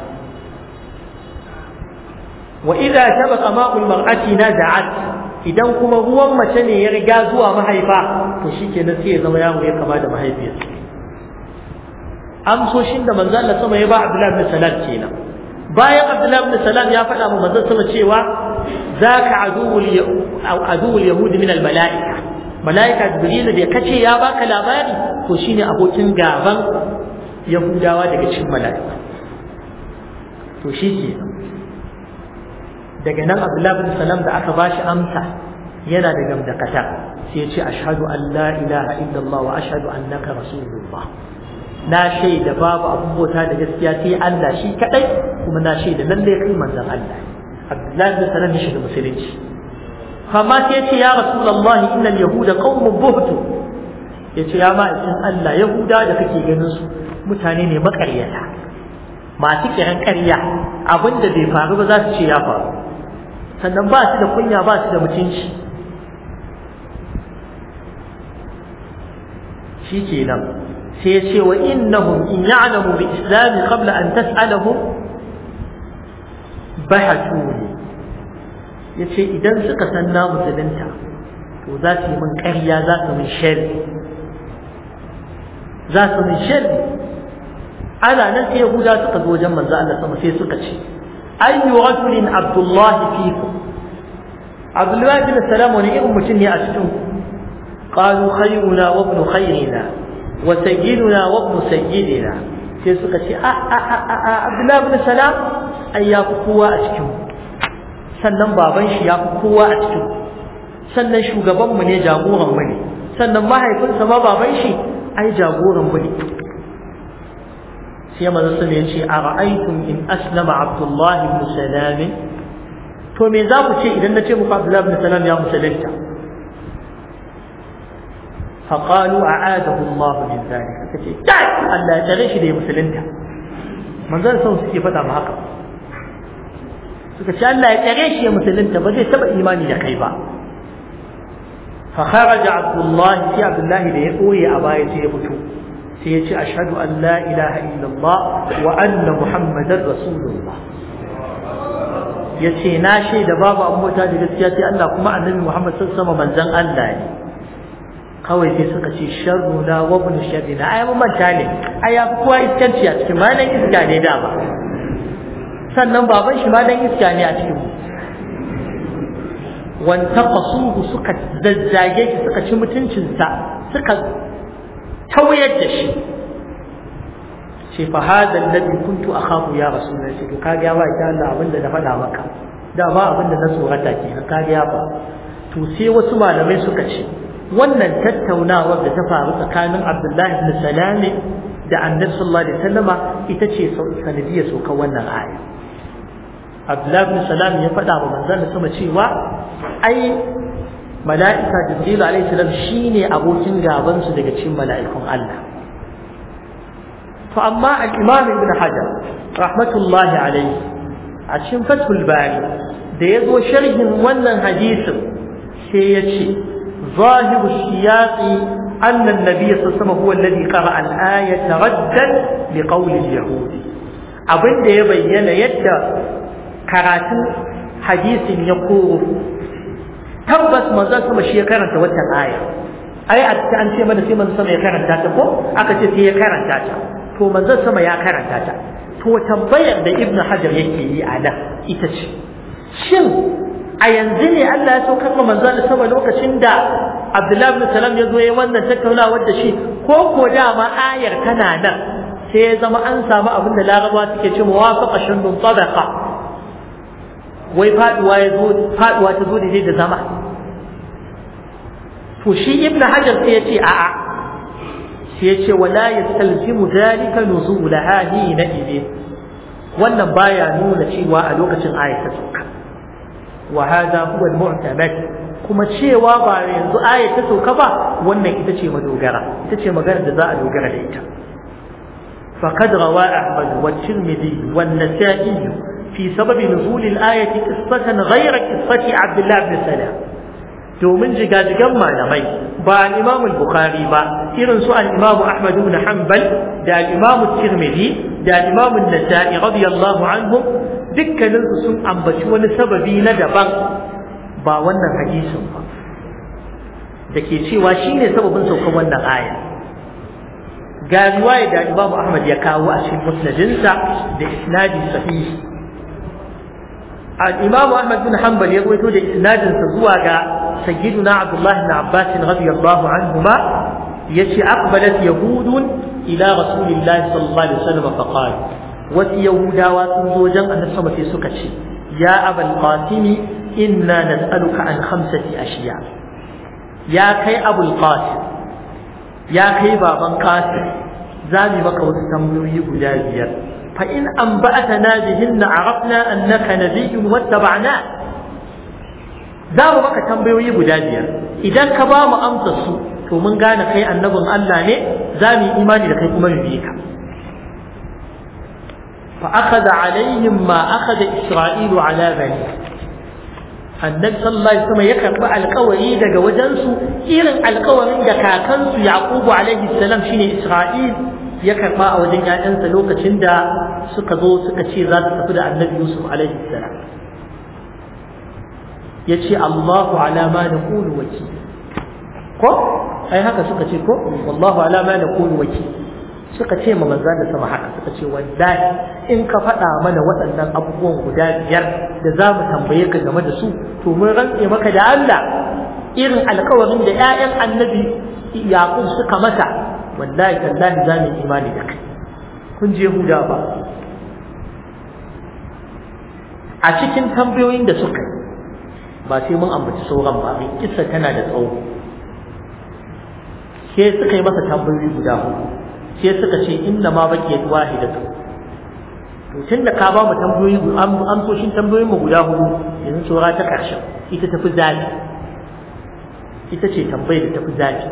wa idza tabaqa ma'u al-mar'ati naza'at idan kuma ruwan mace ne ya riga zuwa mahaifa to shikenan sai ya zama yaro ya kama da mahaifiyarsa amsoshin da manzo Allah sama ya ba Abdullah ibn Salam kenan bayan Abdullah ibn Salam ya faɗa ma manzo sama cewa zaka aduwul aduwul yahudi min al malaika malaika jibril da kace ya baka labari to shine abokin gaban yahudawa daga cikin malaika to shi ke daga nan Abdullah ibn Salam da aka bashi amsa yana da gamdakata sai ya ce ashhadu an la ilaha illallah wa ashhadu annaka rasulullah na shaida babu abin bauta da gaskiya sai Allah shi kadai kuma na shaida lalle kai manzon Allah Abdullahi bin Salam shi da musulunci amma sai yace ya Rasulullahi innal yahuda qaumun buhtu yace ya ma in Allah yahuda da kake ganin su mutane ne makaryata masu kiran ƙarya abinda bai faru ba za su ce ya faru sannan ba su da kunya ba su da mutunci shi kenan sai ce wa innahum in ya'lamu bi islami qabla an tas'alahum bahatuni yace idan suka san na musulunta to za su yi min ƙarya za su min sharri za su min sharri ana nan sai yahuda suka zo wajen manzo Allah sama sai suka ce ayyu rajulin abdullah fikum abdullah bin salam wani irin mutum ne a cikin qalu khayruna wa ibn khayrina wa sayyiduna wa ibn sayyidina sai suka ce a a a a abdullah bin salam ai ya fi kowa a cikin sannan baban shi ya fi kowa a cikin sannan shugaban mu ne jagoran mu ne sannan mahaifinsa ma baban shi ai jagoran mu ne sai manzo sun ya ce a ra'aytum in aslama abdullah ibn salam to me za ku ce idan na ce muku abdullah ibn salam ya musulunta فقالوا أعاده الله من ذلك فكي تعال ألا تغيش دي مسلمتا من ذلك سوى سكي فتا محقا فكي ألا تغيش يا مسلمتا بدي تبع إيماني لكيبا فخرج عبد الله في عبد الله ليقوي أبايا سيبتو سيتي أشهد أن لا إله إلا الله وأن محمدا رسول الله yace na shaida babu abin mota da gaskiya sai Allah kuma annabi Muhammad sallallahu alaihi wasallam manzon Allah ne kawai sai suka ce sharru na wa ibn sharri na ai mun manta ne ai ya fi kowa iskanci a cikin malan iska ne da ba sannan baban shi malan iska ne a cikin wantaqasuhu suka zazzage shi suka ci mutuncinsa suka tauyar da shi ce fa hada alladhi kuntu akhafu ya rasulullahi to kaga ya ba ki Allah abinda na faɗa maka da ba abinda na tsorata kenan kaga ya ba to sai wasu malamai suka ce wannan tattaunawar da ta faru tsakanin Abdullahi ibn Salami da Annabi sallallahu alaihi wasallama ita ce sanadiyar saukar wannan aya Abdullahi ibn Salam ya faɗa wa manzon sama cewa ai mala'ika Jibril alaihi salam shine abokin gaban su daga cikin mala'ikun Allah to amma al-Imam Ibn Hajar rahmatullahi alaihi a cikin Fathul Bari da ya zo sharhin wannan hadisin sai ya ce ظاهر السياق أن النبي صلى الله عليه وسلم هو الذي قرأ الآية ردا لقول اليهود أبن ده يبين يد كراتن حديث يقول تبس ما زال سما شيء كرنت وتا الآية أي أن شيء من سيما سما يكرنت تاتا كو أكتي سي يكرنت تاتا تو من زال سما يكرنت تاتا تو تنبير ده ابن حجر يكي على إتش شن a yanzu ne Allah ya saukar ma manzo Allah sama lokacin da Abdullahi ibn Salam ya zo yayin wannan tattaunawa da shi ko ko dama ayar tana nan sai ya zama an samu abin da Larabawa suke ce muwafaqa shundun tabaqa wai faduwa ya zo faduwa ta zo da zama to shi ibn Hajar sai ya ce a'a sai ya ce wala yastalzimu dhalika nuzulaha hina idin wannan baya nuna cewa a lokacin ayat ta sauka wa hada huwa al-mu'tamad kuma cewa ba yanzu ayat ta sauka ba wannan ita ce madogara ita ce magana da za a dogara da ita فقد روى أحمد والترمذي والنسائي في سبب نزول الآية قصة غير قصة عبد الله بن سلام domin jigajigan malamai ba al-Imam al-Bukhari ba irin su al-Imam Ahmad ibn Hanbal da al-Imam Tirmidhi da al-Imam An-Nasa'i radiyallahu anhum dukkanin su sun ambaci wani sababi na daban ba wannan hadisin ba dake cewa shine sababin saukar wannan aya ga riwaya da Imam Ahmad ya kawo a cikin musnadinsa da isnadi sahih al-Imam Ahmad bin Hanbal ya rawaito da isnadinsa zuwa ga سيدنا عبد الله بن عباس رضي الله عنهما يشي أقبلت يهود إلى رسول الله صلى الله عليه وسلم فقال وفي يهودا وتنزوجا أن السماء في سكتي يا أبا القاسم إنا نسألك عن خمسة أشياء يا كي أبو القاسم يا كي بابا قاسم زامي مكة وتتمنوي بجازيا فإن أنبأتنا بهن عرفنا أنك نبي واتبعناه za mu maka tambayoyi guda biyar idan ka ba mu amsa su to mun gane kai annabin Allah ne za mu yi imani da kai kuma mu bi ka fa akhadha alaihim ma akhadha isra'ilu ala bani annabi sallallahu alaihi wasallam ya karbi alƙawari daga wajen su irin alƙawarin da kakansu yaqubu alaihi salam shine isra'il ya karba a wajen ƴaƴansa lokacin da suka zo suka ce za su tafi da annabi yusuf alaihi salam ya ce Allahu ala ma na kulu waki ko ai haka suka ce ko wallahu ala ma na kulu waki suka ce ma manzan da sama haka suka ce wallahi in ka faɗa mana waɗannan abubuwan guda biyar da za mu tambaye ka game da su to mun rantse maka da Allah irin alkawarin da ƴaƴan annabi Yaqub suka masa wallahi tallahi za mu imani da kai kun je Huda ba a cikin tambayoyin da suka yi ba sai mun ambaci sauran ba mai kissa tana da tsawo sai suka yi masa tambayoyi guda hudu sai suka ce inna ma baqiyat wahidatu to tunda ka ba mu tambayoyi amsoshin tambayoyin mu guda hudu yanzu saura ta karshen ita tafi zafi ita ce tambayar da tafi zafi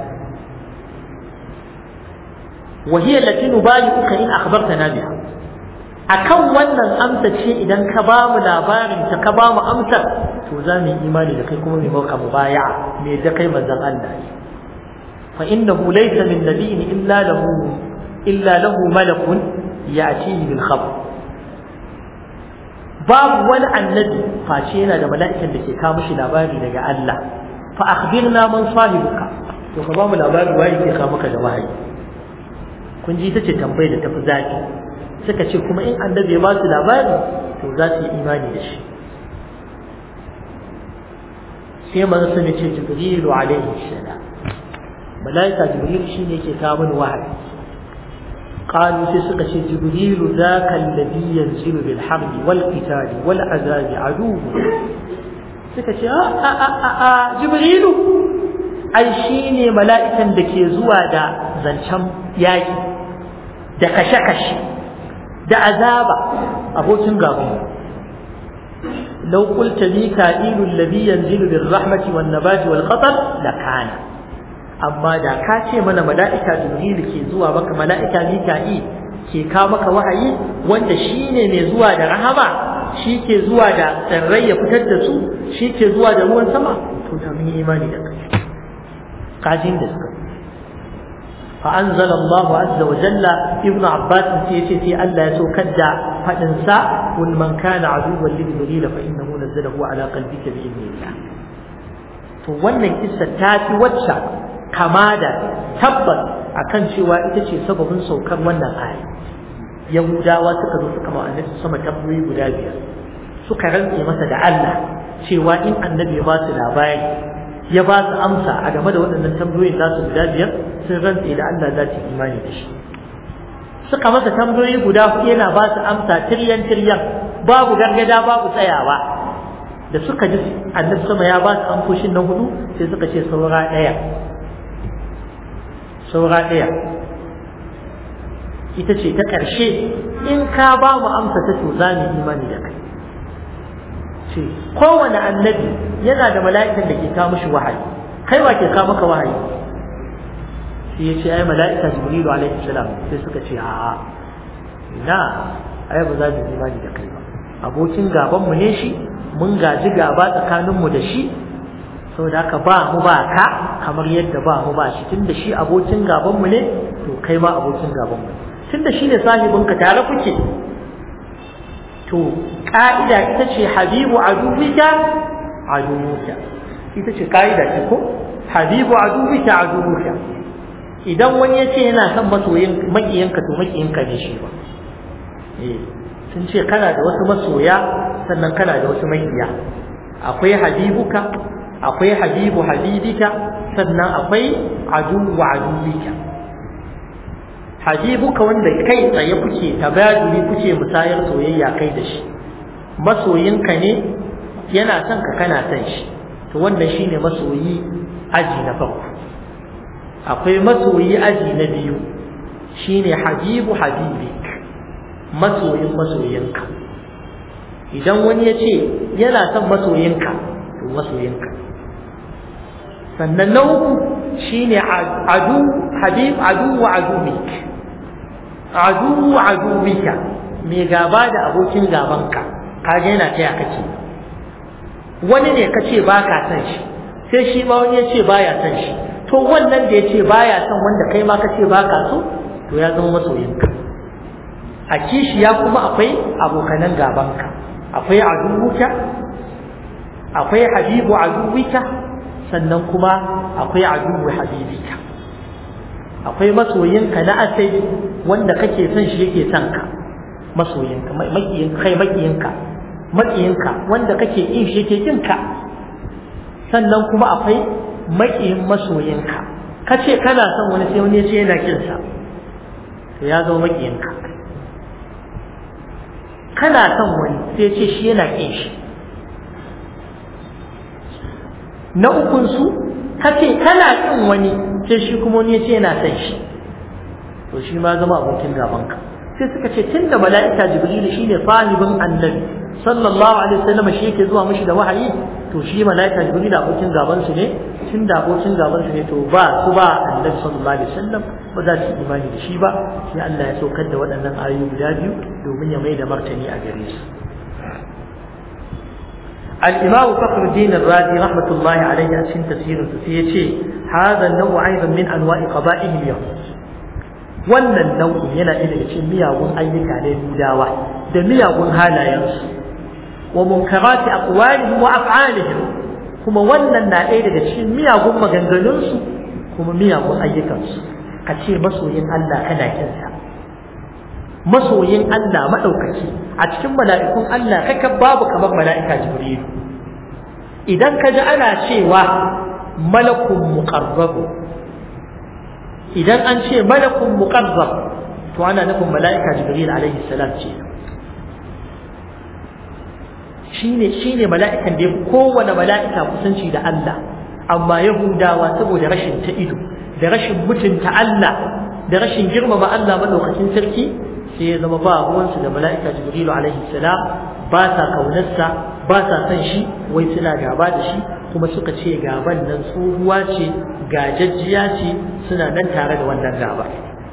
وهي التي نبايعك إن أخبرتنا بها akan wannan amsa ce idan ka ba mu labarin ta ka ba mu amsar to za mu yi imani da kai kuma mu maka mubaya'a me da kai manzon Allah fa innahu laysa min nabiyyin illa lahu illa lahu malakun ya'tihi bil khabar babu wani annabi face yana da mala'ikan da ke kawo mishi labari daga Allah fa akhbirna man sahibuka to ka ba mu labari waye ke kawo maka da wahayi kun ji ita ce tambayar da tafi zafi suka ce kuma in annabi ya ba su labari to za su yi imani da shi sai manzo sun ce jibrilu alaihi salam malaika jibril shine yake kawo mini wahayi قالوا سيسك جبريل ذاك الذي ينزل بالحرب والقتال والعذاب عدوه suka ce a jibrilu ai shi ne mala'ikan da ke zuwa da zancen yaƙi da kashe-kashe da azaba abokin gabanmu لو قلت ميكائيل الذي ينزل بالرحمة والنبات والقطر لكان أما دا كاتي من ملائكة جبريل كي زوا مك ملائكة ميكائيل كي كامك وحي وانت شيني نزوا دا رحمة shi ke zuwa da tsirrai ya fitar da su shi ke zuwa da ruwan sama to da mun yi imani da kai kajin da suka fa anzala Allah azza wa jalla ibnu abbas sai yace sai Allah ya saukar da fadin sa kul man kana aduwwan li jibril fa innahu nazzalahu ala qalbika bi idnillah to wannan kissa ta fi wacce kama da tabbas akan cewa ita ce sababin saukar wannan aya yahudawa suka zo suka ma annabi sama tambayoyi guda biyar suka rantse masa da Allah cewa in annabi ya ba su labari ya ba su amsa a game da waɗannan tambayoyin nasu guda biyar sun rantse da Allah za su imani da shi suka masa tambayoyi guda huɗu yana ba su amsa tiryan tiryan babu gargada babu tsayawa da suka ji annabi sama ya ba su amsoshin nan hudu sai suka ce saura ɗaya saura ɗaya ita ce ta ƙarshe in ka ba mu amsa ta to za mu imani da kai ce kowane annabi yana da mala'ikan da ke kawo mishi wahayi kai wa ke kawo maka wahayi sai ya ce ai mala'ika jibrilu alaihi salam sai suka ce a'a ina ai ba za mu imani da kai ba abokin gaban mu ne shi mun gaji gaba tsakanin mu da shi saboda haka ba mu ba ka kamar yadda ba mu ba shi tunda shi abokin gaban mu ne to kai ma abokin gaban mu tunda shi ne sahibinka tare kuke to ka'ida ita ce habibu aduwika aduwuka ita ce ka'ida ce ko habibu aduwika aduwuka idan wani ya ce yana son masoyin makiyanka to makiyinka ne shi ba eh sun ce kana da wasu masoya sannan kana da wasu makiya akwai habibuka akwai habibu habibika sannan akwai aduwu aduwika habibuka wanda kai tsaye kuke tabaduli kuke musayar soyayya kai da shi masoyinka ne yana son ka kana son shi to wannan shine masoyi aji na farko akwai masoyi aji na biyu shine habibu habibik masoyin masoyinka idan wani ya ce yana son masoyinka to masoyinka sannan na uku shine adu habib adu wa adubik adu wa adubika mai gaba da abokin gabanka kaga yana taya kace wani ne kace baka san shi sai shi ma wani ya ce baya san shi to wannan da ya ce baya son wanda kai ma kace baka so to ya zama masoyinka a kishiya kuma akwai abokanan gabanka akwai aduwuka akwai habibu aduwika sannan kuma akwai aduwu habibika akwai masoyinka na asali wanda kake son shi yake son ka masoyinka makiyinka kai makiyinka makiyinka wanda kake kin shi yake kin ka sannan kuma akwai makiyin masoyinka kace kana son wani sai wani ya ce yana kin sa to ya zama makiyinka kana son wani sai ya ce shi yana kin shi na ukun su kace kana kin wani sai shi kuma wani ya ce yana son shi to shi ma zama abokin gabanka sai suka ce tunda mala'ika jibril shine sahibin annabi sallallahu alaihi wasallam shi yake zuwa mishi da wahayi to shi mala'ika jibril abokin gaban su ne tunda abokin gaban su ne to ba su ba annabi sallallahu alaihi wasallam ba za su imani da shi ba sai Allah ya saukar da waɗannan ayoyi guda biyu domin ya mai da martani a gare su الإمام فخر الدين الرازي رحمة الله عليه أسفل تفسير سيتي هذا النوع أيضا من أنواع قبائل اليهود wannan nau'in yana ɗaya daga cikin miyagun ayyuka na Yahudawa da miyagun halayensu wa munkarati aqwalihim wa af'alihim kuma wannan na ɗaya daga cikin miyagun maganganunsu kuma miyagun ayyukansu ka ce masoyin Allah kana kinsa masoyin Allah maɗaukaki a cikin mala'ikun Allah kaka babu kamar mala'ika Jibrilu idan ka ji ana cewa malakun muqarrabu idan an ce malakun muqarrab to ana nufin mala'ika Jibril alaihi salam ce shine shine mala'ikan da ya kowane mala'ika kusanci da Allah amma Yahudawa saboda rashin ta ido da rashin mutunta Allah da rashin girmama Allah madaukakin sarki sai ya zama ba ruwansu da mala'ika jibrilu alaihi salam ba sa kaunarsa ba sa son shi wai suna gaba da shi kuma suka ce gaban nan tsohuwa ce gajajjiya ce suna nan tare da wannan gaba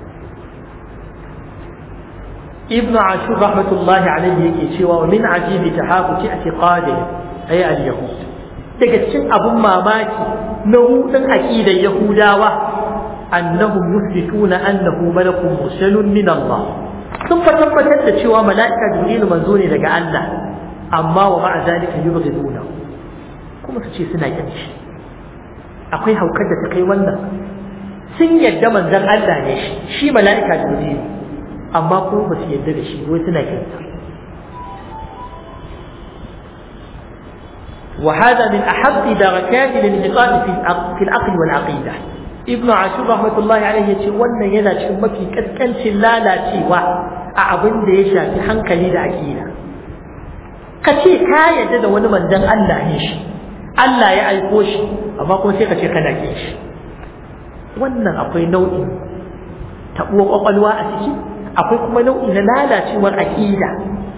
ibn ashur rahmatullahi alaihi yake cewa wa min ajibi tahaquqi i'tiqadi ay al-yahud daga cikin abun mamaki na hudun aqidar yahudawa annahum yuthbituna annahu malakun mursalun min Allah sun fa tabbatar da cewa mala'ika jibrilu manzo ne daga Allah amma wa ma'a zalika yubghiduna kuma su ce suna kin shi akwai haukar da ta kai wannan sun yadda manzon Allah ne shi shi mala'ika jibrilu amma kuma ba su yadda da shi wai suna kin sa وهذا من أحب دركات الانحطاط في في العقل والعقيدة ابن عاشور رحمة الله عليه يقول وانا ينا شمك كان لا لا تيوا أعبن ديشا في حنكلي دا عقيدة kace ka yadda da wani manzon Allah ne shi Allah ya aiko shi amma kuma sai ka ce kana kin shi wannan akwai nau'in tabuwar kwakwalwa a ciki akwai kuma nau'i na lalacewar aqida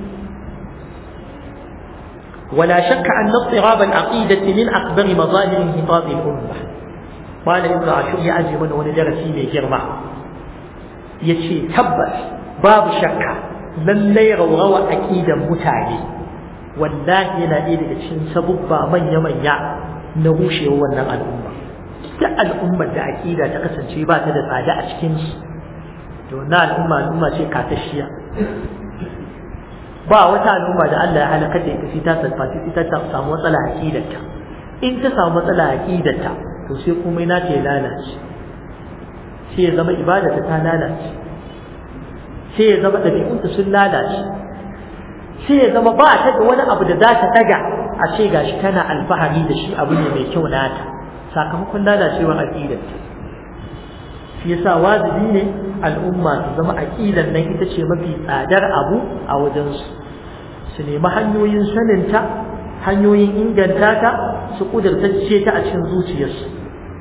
ولا شك أن اضطراب العقيدة من أكبر مظاهر انهطاط الأمة قال ابن عاشور يأجي من ونجرسي من جرمع يشي تبت باب شك lallai raurawa aqidan mutane wallahi yana ɗaya daga cikin sabubba manya-manya na rushewar wannan al'umma duk al'ummar da aqida ta kasance ba ta da tsada a cikin su to na al'umma al'umma ce katashiya ba wata al'umma da Allah ya halaka da ita sai ta salfati ita ta samu matsala aqidarta in ta samu matsala aqidarta to sai komai na ta lalace sai ya zama ibadarta ta lalace sai ya zama ɗabi'unta sun lalace sai ya zama ba ta da wani abu da za ta daga a ce gashi tana alfahari da shi abu ne mai kyau nata sakamakon lalacewar aqidarta shi yasa wajibi ne al'umma su zama aqidar nan ita ce mafi tsadar abu a wajensu su nemi hanyoyin saninta hanyoyin inganta ta su kudurtacce ta a cikin zuciyarsu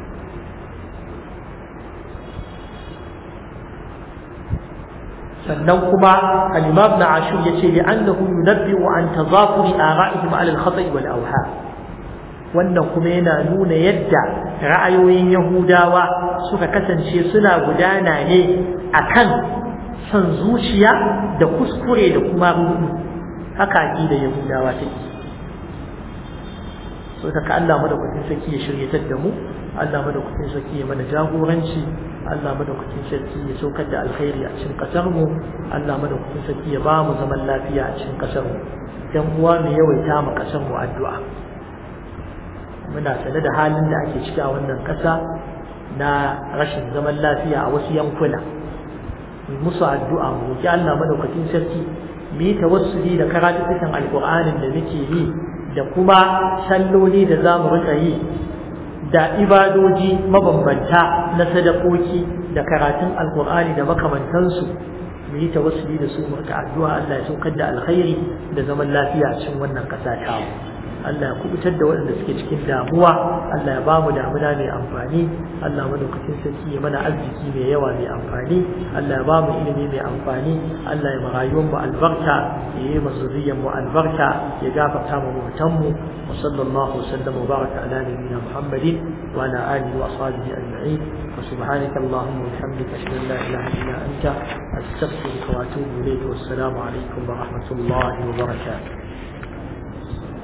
sannan kuma al-imam na ashur yace li annahu yunabbi'u an tazafuri ara'ihim ala al-khata'i wal awha wannan kuma yana nuna yadda ra'ayoyin yahudawa suka kasance suna gudana ne akan son zuciya da kuskure da kuma rudu haka aqida yahudawa take so ta Allah madaukakin sarki ya shiryatar da mu Allah madaukakin sarki ya mana jagoranci Allah madaukakin sarki ya saukar da alkhairi a cikin kasar mu Allah madaukakin sarki ya ba mu zaman lafiya a cikin kasar mu dan uwa mu yawaita mu kasar mu addu'a muna sane da halin da ake ciki a wannan kasa na rashin zaman lafiya a wasu yankuna mu musu addu'a mu roki Allah madaukakin sarki mu yi tawassuli da karatukan alqur'anin da muke yi da kuma salloli da za mu rika yi da ibadoji mabambanta na sadakoki da karatun alkur'ani da makamantansu mu yi tawassuli da su mu addu'a Allah ya saukar da alkhairi da zaman lafiya a cikin wannan ƙasa ta Allah ya kubutar da waɗanda suke cikin damuwa Allah ya bamu damuna mai amfani Allah madaukakin sarki ya mana arziki mai yawa mai amfani Allah ya bamu ilimi mai amfani Allah ya marayuwar mu albarka ya yi mazuriyar mu albarka ya gafarta mu mutan mu wa sallallahu wasallam wa baraka ala nabiyyina Muhammadin wa ala alihi wa ashabihi ajma'in wa subhanaka allahumma wa bihamdika ashhadu an la ilaha illa anta astaghfiruka wa atubu ilayk wa assalamu alaikum wa rahmatullahi wa barakatuh